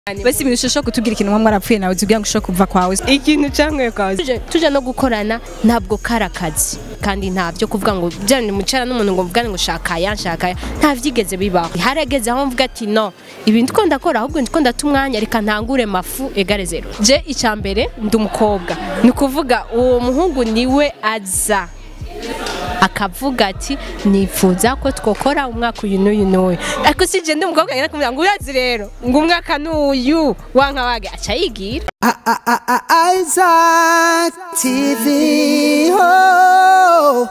basi ibintu ushobora kutubwira ikintu mwamwe arapfuye nawe uzi kugira ngo ushobore kuva kwawe ikintu cyangwa kwawe tuje tuje no gukorana ntabwo kari akazi kandi ntabyo kuvuga ngo byane mucara n'umuntu ngo mvugane ngo shaka ya shaka ya nta vyigeze bibaho harageze aho mvuga ati no ibintu ko ndakora ahubwo ndiko ndata umwanya reka ntangure mafu egare zero je icya mbere ndi umukobwa ni ukuvuga uwo muhungu niwe aza akavuga ati nifuza ko twokora umwaka uyu n'uyu n'uyu ariko si je ndi umukobwa ngenda kumubwira ngo urazi rero ngo umwaka n'uyu wanka wage aca yigira Isaac TV. Oh.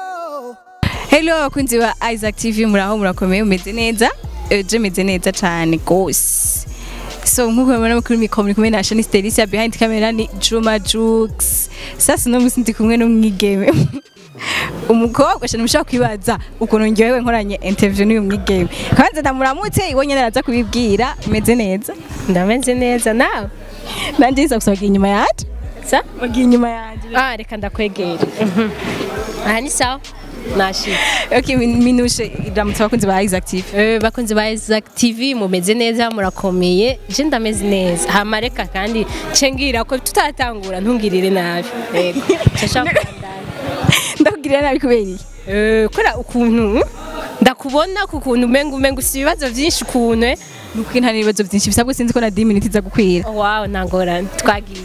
hello abakunzi ba isaac tv muraho murakomeye mumeze neza Eh, je meze neza cyane gose so nk'uko mubona kuri mikoro muri kumwe na shani stelisia behind camera ni juma jux sasa uno munsi ndi kumwe n'umwigeme umukobwa shani mushaka kwibaza ukuntu njyewe nkoranye interview n'uyu mwigeme kwanza ndamuramutse iwe nyene araza kubibwira meze neza ndameze neza nawe nanjye nza gusaba inyuma yaje sa bagiye inyuma yanjye ah reka ndakwegera aha ni sawa nashitse okay min- minushe iramutse abakunzi ba isaac tv Eh, bakunzi ba Isaac TV mumeze neza murakomeye je ndameze neza hama reka kandi cengira ko tutatangura ntungirire nabi yego Nshaka kubandanya. ndakugirira nabi kubera iki Eh, kora ukuntu ndakubona ku kuntu umenga umenga ufite ibibazo byinshi ukuntu eh. nuko nta n'ibibazo byinshi bisabwe sinzi ko na 10 minutes iza gukwira wow ntangorane twagiye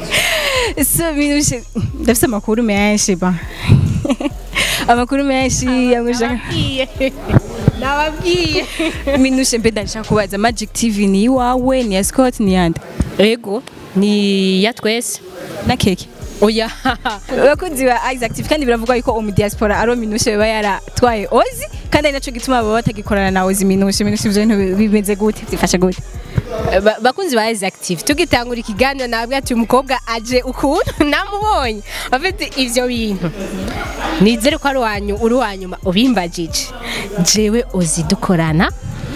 so minushe ndafite amakuru menshi ba amakuru menshi yamushaka nababwiye nababwiye minushe mbe ndashaka kubaza magic tv ni iwawe ni ya scott ni yande yego ni ya twese na keke oya abakunzi ba isaac tv kandi biravugwa yuko umu diaspora ari minushe biba yaratwaye ozi kandi ari naco gituma baba batagikorana na ozi minushe minushe ivyo bintu bimeze gute byifashe gute Ba- bakunzi ba Isaac TV tugitangura ikiganiro nabwo ati umukobwa aje ukuntu namubonye afite ivyo bintu nizere ko ari wanyu uri wanyuma ubimbagije jewe uzi dukorana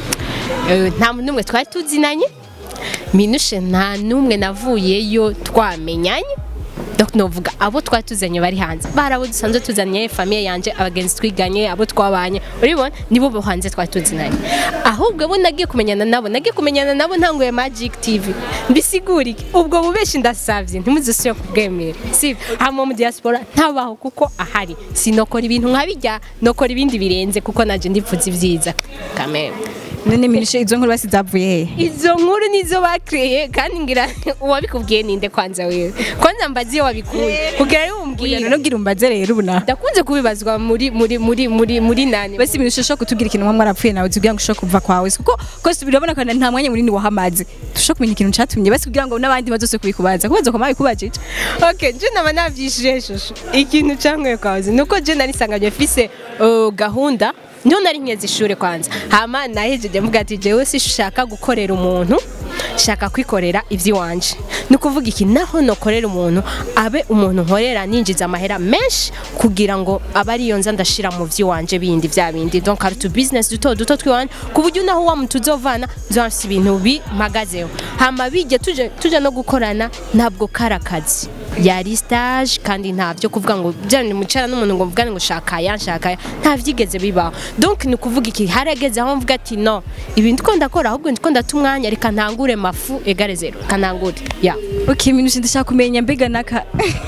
Eh, nta muntu n'umwe twari tuzinanye minushe nta n'umwe navuyeyo twamenyanye donc novuga abo twari tuzanye bari hanze bari abo dusanzwe tuzanye famiye yanje abagenzi twiganye abo twabanye uribona nibo bo hanze twari tuzinanye ahubwo bo nagiye kumenyana nabo nagiye kumenyana nabo ntanguye magic tv mbisigura iki ubwo bubeshi ndasavye ntimuzosubire kubwemera si hama mu diaspora ntabaho kuko ahari sinokora ibintu nkabijya nokora ibindi birenze kuko naje ndipfuza ibyiza kamere none minushe izo nkuru basi zavuye hehe izo nkuru nizo bakreye kandi ngira uwabikubwiye ninde kwanza wewe kwanza mbazi iyo wabikuye kugira ari umbwira none ubwira umbaze rero ubu na ndakunze kubibazwa muri muri muri muri muri nani basi ibintu ushobora kutubwira ikintu mwamwe arapfuye nawe uzi kugira ngo ushobore kuva kwawe kuko kose birabona ko nta mwanya munini wahamaze dushobora kumenya ikintu catumye basi kugira ngo n'abandi bazose kubikubaza kubaza ko babikubajije okay je naba navyishije shusho ikintu cyangwe kwazi nuko je nari sanganye fise uh, gahunda niho nari nkeze ishure kwanza hama nahejeje mvuga ati jewe sishaka gukorera umuntu shaka kwikorera ivy'iwanje ni ukuvuga iki naho nokorera umuntu abe umuntu nkorera ninjiza amahera menshi kugira ngo abe ariyo nza ndashira mu vy'iwanje bindi vya bindi donc hari tu business duto duto twiwanje ku buryo naho wa muntu uzovana nzonse ibintu bimagazeho hama bijye tuje tuje no gukorana ntabwo kari akazi yari stage kandi ntavyo kuvuga ngo byane mucara n'umuntu ngo mvugane ngo shaka ya shaka ya nta vyigeze bibaho donc ni ukuvuga iki harageze aho mvuga ati no ibintu ko ndakora ahubwo ndiko ndata umwanya reka ntangure mafu egare zero kanangure ya okay minushe ndashaka kumenya mbega naka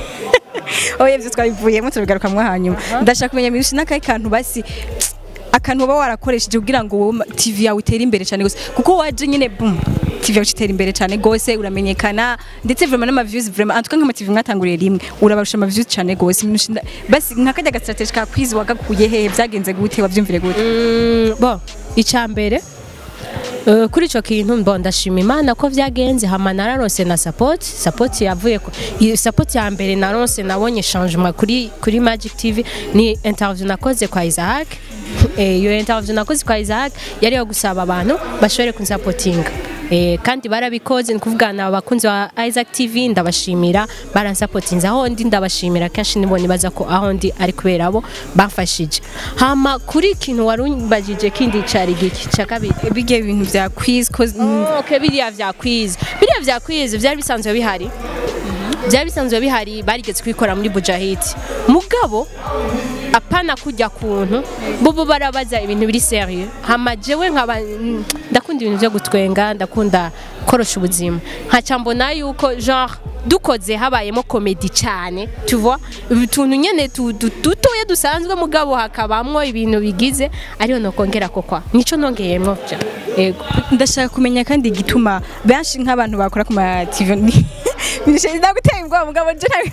oya ivyo twabivuyemo tubigaruka mwo hanyuma ndashaka kumenya minushe n'akahe kantu basi akantu uba warakoresheje kugira ngo wowe tv yawe itere imbere cyane gose kuko waje nyine bum tv yawe itera imbere cyane gose uramenyekana ndetse vraiment n'ama views vraiment en tout cas nk'ama tv mwatanguriye rimwe urabarusha ama views cyane gose Minushe nda- basi nk'akajya ga strategy ka quiz wagakuye hehe byagenze gute wabyumvire gute Mm, bon icya mbere eh, kuri icyo kintu mbo ndashima imana ko byagenze hama nararose na support support yavuye ku iyi support ya mbere narose nabonye changement kuri kuri Magic TV ni interview nakoze kwa Isaac Eh, iyo interview nakoze kwa Isaac yari yo gusaba abantu bashobore kunsapotinga Eh, kandi barabikoze ni kuvuga na abakunzi ba Isaac TV ndabashimira baransapotinze aho ndi ndabashimira kenshi nibo nibaza ko aho ndi ari kubera abo bamfashije hama kuri ikintu wari umbajije kindi cari giki ca kabiri bigiye ibintu vya quiz cause Oh, okay, biriya vya quiz biriya vya quiz vyari bisanzwe bihari byari bisanzwe bihari barigeze kubikora muri bujahidi mugabo apana kujya kuntu bobo barabaza ibintu biri serieux hama jewe nkaba mm, ndakunda ibintu byo gutwenga ndakunda korosha ubuzima nkaca mbona yuko genre dukoze habayemo komedi cyane tu vois utuntu nyene tu- du- dutoya dusanzwe mugabo hakabamwo ibintu bigize ariyo nokongera ko kwa nico nongeyemwo ja yego ndashaka kumenya kandi igituma benshi nk'abantu bakora ku ma TV ndaguteye ubwoba mugabo je nta-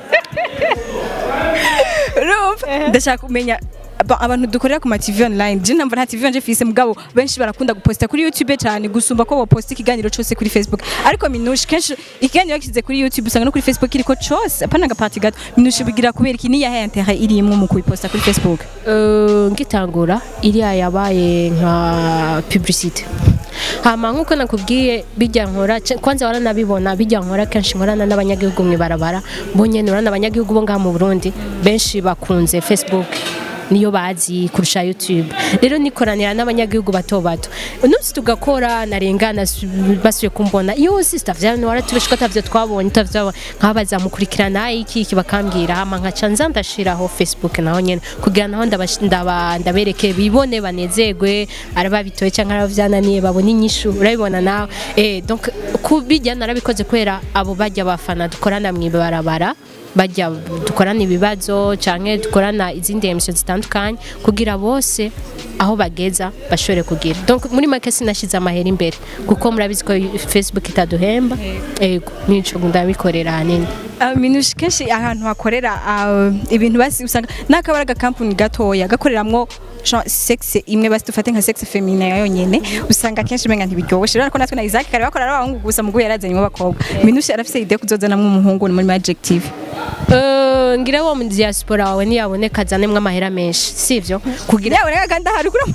urumva ndashaka kumenya aba- abantu dukorera ku ma TV online je ntamva nta TV nje fise mugabo benshi barakunda guposta kuri YouTube cyane gusumba ko boposta ikiganiro cyose kuri Facebook ariko minushi kenshi ikiganiro kize kuri YouTube usanga no kuri Facebook iriko cyose apana agapati gato minushi bigira kubera iki niya intérêt irimwo mu kubiposta kuri Facebook Eh, ngitangura iriya yabaye nka publicité hama nk'uko nakubwiye bijya nkora ce- kwanza waranabibona bijya nkora kenshi nkorana n'abanyagihugu mu ibarabara bo nyene urana abanyagihugu bo ngaha mu Burundi benshi bakunze Facebook niyo bazi kurusha YouTube rero nikoranira n'abanyagihugu bato bato umunsi tugakora narengana basuye kumbona yo sister vyane waratubeshika tavyo twabonye tavyo nkabaza mukurikirana iki iki bakambwira hama nkaca nza ndashiraho Facebook naho nyene kugira naho ndabash- ndaba- ndabereke bibone banezerwe araba bitoye cyangwa araba vyananiye babone inyishu urabibona nawe eh donc kubijya narabikoze kubera abo bajya bafana dukorana mu ibarabara bajya dukorana ibibazo canke dukorana izindi emission zitandukanye kugira bose aho bageza bashobore kugira donc muri make sinashize amahera imbere kuko murabizi ko facebook itaduhemba ego nico ndabikorera hanini Uh, minushi kenshi ahantu hakorera uh, ibintu basi usanga nakabara agakampuni gatoya gakoreramwo genre sexe imwe basi dufate nka sexe feminin yonyene usanga kenshi umenga ntibiryoshe rero ko natwe na Isaac kare bakora ari abahungu gusa muguye yarazanye abakobwa minushi arafise idea kuzozanamwo umuhungu muri Magic TV Eh, ngira wo mu diaspora wawe ntiyaboneka azanemwo amahera menshi sivyo kugira yawe reka kandi ahari kuri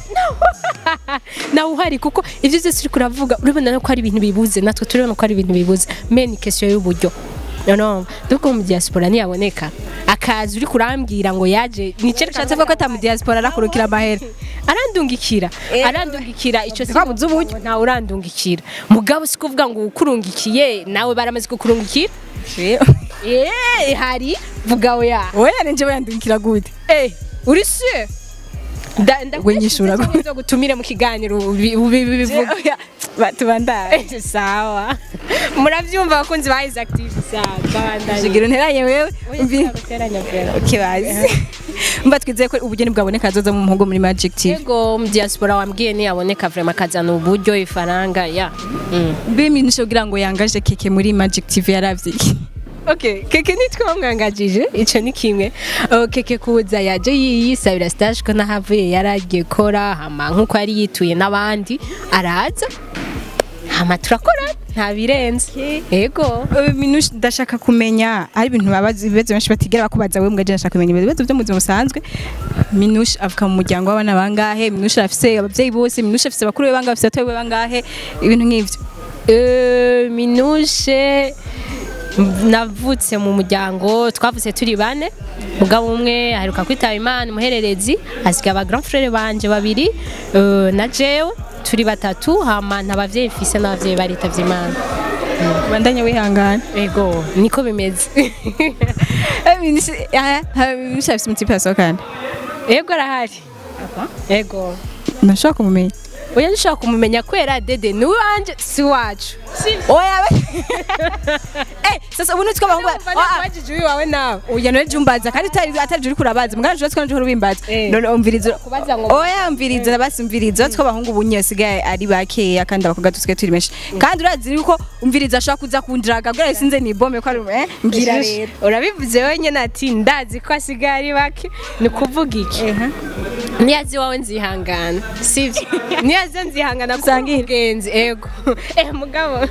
nawe uhari kuko ivyo vyose uriko uravuga urabona ko ari ibintu bibuze natwe turabona ko ari ibintu bibuze me ni question y'uburyo no donc mu diaspora ntiyaboneka akazi uri kurambwira ngo yaje nicerekana ushatse ko atamu diaspora arakurukira amahera arandungikira arandungikira ico si Twabuze uburyo. ntawe urandungikira mugabo si kuvuga ngo ukurungikiye nawe baramaze kukurungikira eh hari vuga oya oya ninje bayandukira gute eh uri sûr nda We nyishura gute? ndakuzo gutumire mu kiganiro ubi- ubi- ubi- bivuga Oya, batubandare Eh, sawa muravyumva abakunzi ba Isaac TV sawa bandanye Shigira unteranye wewe umvi guteranya bwera kibazi mba twizeye ko ubugeni bwaboneka azoza mu muhungu muri Magic TV Ego mu diaspora wambwiye ntiyaboneka vraiment akazana uburyo ifaranga ya mm. mbe minushi kugira ngo yangaje keke muri Magic TV yaravye iki Okay, keke nitwamwangajije ico ni kimwe uh, keke kuza yaje yiyisabira stage ko nahavuye yaragiye kora hama nkuko yari yituye n'abandi araza hama turakora nta birenze ego Uh, minushi ndashaka kumenya ari ibintu babaza ibibazo benshi batigera bakubaza wewe mbwa je ndashaka kumenya ibibazo byo mu buzima busanzwe minushi avuka mu muryango w'abana bangahe minushi afise abavyeyi bose minushi afise bakuru be bangahe afise batoyi be bangahe ibintu nk'ivyo Euh, minushe navutse mu muryango twavutse turi bane mugabo umwe aheruka kwitaba imana umuhererezi asiga aba grand frere banje babiri euh, na jewe turi batatu hama nta bavyeyi mfise n'abavyeyi baritavye imana bandanye wihangana ego niko bimeze Eh, minushi ah, ah, minushi afise umutipe yasohokana ego arahari ego ndashaka kumumenya oya nshaka kumumenya kwera dede ni wanje si wacu oya eh sasa ubu nitwe abahungu wajije uyu wawe nawe oya none jumbaza kandi atari atari uri kurabaza mugana jwe twanje uri bimbaza Eh. none umviriza kubaza ngo oya umviriza basi umviriza twe abahungu bunye basigaye ari bakeya kandi abakobwa dusigaye turi benshi kandi urazi yuko umviriza ashaka kuza kundraga bwa sinze ni bombe ko ari eh mbwira rero urabivuze wenyine ati ndazi ko asigaye ari bake ni ukuvuga iki niyazi wawe nzihangana sibyo niyazi nzihangana kuko Usangire. ubwenzi ego eh mugabo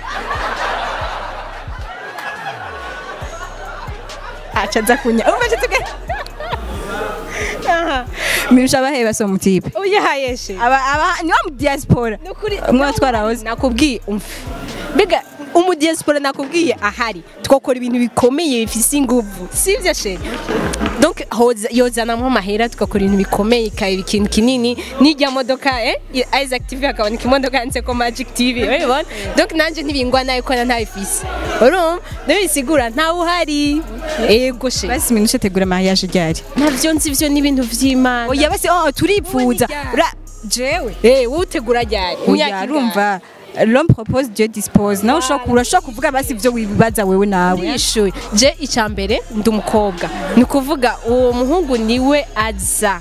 aca aza kunya umva cyo tuge mirusha abahe baso mutipe uyahayeshe aba aba ni wa mu diaspora nukuri umwe watwara hose nakubwiye umva mbega umudiaspora nakubwiye ahari twakora ibintu bikomeye bifise inguvu sivyo sheri donc hoza- yozanamo amahera tugakora ibintu bikomeye ikaba ikintu kinini n'ijya modoka eh Isaac TV akaboneka imodoka yanditseko Magic TV urabibona donc nanje ntibingwa nayo ko ntabifise urumva ndabisigura ntawe uhari ego sheri basi minushe tegura mariage ryari navyo nzi ivyo n'ibintu vy'imana oya basi oh turipfuza ryari? Ura- jewe eh wowe utegura ryari oya Imyaka urumva l'homme propose Dieu dispose nawe ushobora urashobora kuvuga basi ibyo wibaza wewe nawe yishuye je icya mbere ndi umukobwa ni ukuvuga uwo muhungu niwe aza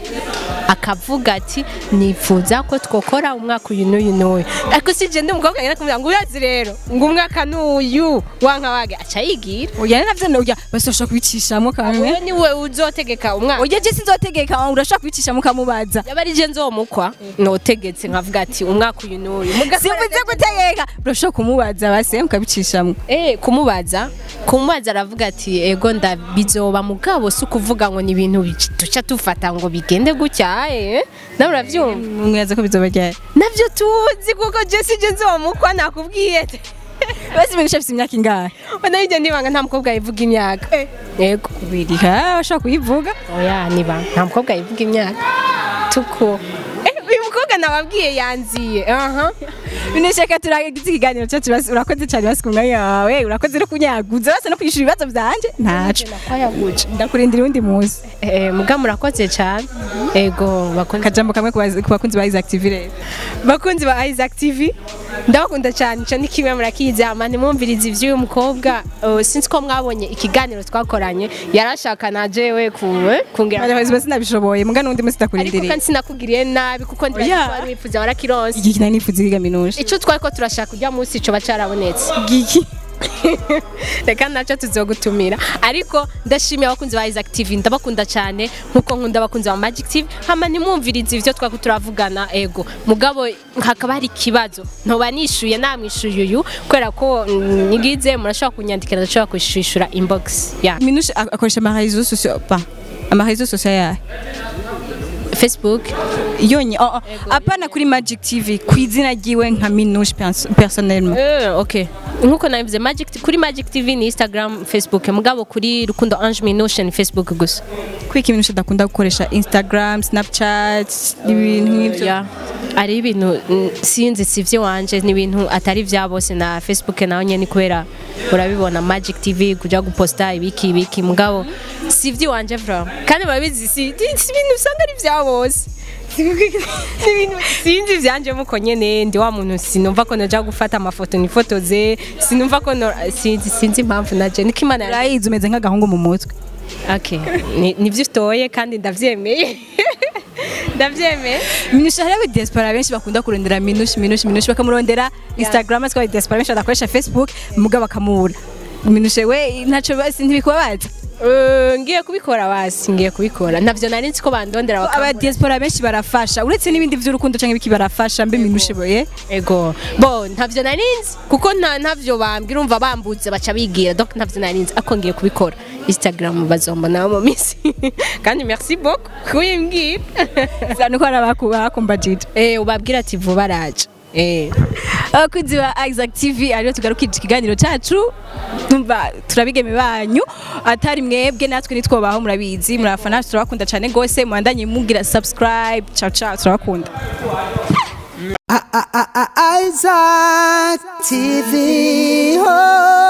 akavuga ati nifuza ko twokora umwaka uyu n'uyu n'uyu ariko si je ndi umukobwa ngenda kumubwira ngo urazi rero ngo umwaka n'uyu wanka wage aca yigira oya navyo no oya basi urashobora kubicishamo kamwe wowe niwe uzotegeka umwaka oya je sinzotegeka urashobora kubicishamo ukamubaza yaba ari je nzomukwa notegetse nkavuga ati umwaka uyu n'uyu Mugakora simvuze gutegeka urashobora kumubaza basi mukabicishamo Eh, kumubaza kumubaza aravuga ati ego ndabizoba mugabo si ukuvuga ngo ni ibintu bic- duca tufata ngo bigende gutya eh nawe uravyumva mwibaza ko bizoba ryari navyo tuzi kuko je si je nzomukwa nakubwiye basi minushe afite imyaka ingahe nayo ijya ndibanga nta mukobwa yivuga imyaka yego biri ha bashobora kuyivuga oya niba nta mukobwa yivuga imyaka tuko eh uyu mukobwa nababwiye yanziye aha minushe ka turagize ikiganiro cyacu basi urakoze cyane basi ku mwanya wawe urakoze no kunyaguza basi no kwishyura ibibazo byanje ntaco ndakurindira uwundi munsi eh muga murakoze cyane ego bakunze akajambo kamwe ku bazi- ku bakunzi ba Isaac TV rero bakunzi ba Isaac TV ndabakunda cyane cyo ni kimwe murakizi ama nimumvirize ivy'uyu mukobwa uh, sinzi ko mwabonye ikiganiro twakoranye yarashaka na jewe ku kungira abayobozi basi nabishoboye muga n'undi munsi ariko ndakurindiriye kandi sinakugiriye nabi kuko ndi Oya. wari wifuza warakironse iki kinani nifuza ikiga minushe ico twari ko turashaka ujya munsi ico bacarabonetse giki reka nacyo tuzogutumira ariko ndashimiye abakunzi ba Isaac TV ndabakunda cyane nkuko nkunda abakunzi ba Magic TV hama nimwumvirize ivyo twako turavugana ego mugabo hakaba hari ikibazo ntoba nishuye namwishuye uyu kubera ko mm, nigize murashobora kunyandikira ndashobora kwishishura inbox ya minushe ak- akoresha amarezo sosiyo pa amarezo sosiyo yahe Facebook yonye oh, oh. apana kuri Magic TV ku izina ryiwe nka minushe perso- personnellement Eh, okay nkuko nabivuze Magic kuri Magic TV ni Instagram Facebook mugabo kuri Rukundo Ange Minushe ni Facebook gusa kwiki minushe adakunda gukoresha Instagram Snapchat ibintu nk'ibyo ya ari ibintu mm, sinzi si iby'iwanje ni ibintu atari vya bose na facebook nawe nyene kubera urabibona magic tv kuja guposta ibiki ibiki mugabo si iby'iwanje vra kandi murabizi si si ibintu usanga ari vya bose Si ibintu sinzi ivyanje muko nyene ndi wa muntu sinumva ko noja gufata amafoto nifotoze sinumva ko no- sinzi sinzi impamvu naje niko imana yari- urayizi umeze nk'agahungu mu mutwe okay ni- nivyo utoye kandi ndavyemeye ndavyemeye minushe hariho diaspora benshi bakunda kurondera minushe minushe minushe bakamurondera Instagram ariko diaspora benshi badakoresha Facebook muga bakamubura minushe we ntaco basi ntibikubabaza Eh, ngiye kubikora basi ngiye kubikora navyo nari nzi ko bandondera aba bakabura diaspora benshi barafasha uretse n'ibindi by'urukundo cyangwa ibiki barafasha mbe minushe boye ego bo ntavyo nari nzi kuko nta ntavyo bambwira urumva bambutse baca bigira donc ntavyo nari nzi ako ngiye kubikora instagram bazombona mu minsi kandi merci beaucoup kuyimbwira nuko hari abakumbajije eh ubabwira ati vuba araje eh abakunzi ba Isaac TV ariyo tugarukije ikiganiro cyacu numva turabigeme banyu atari mwebwe natwe nitwobaho murabizi murafana turabakunda cyane gose mwandanye mugira subscribe ciao ciao turabakunda Isaac TV. Oh.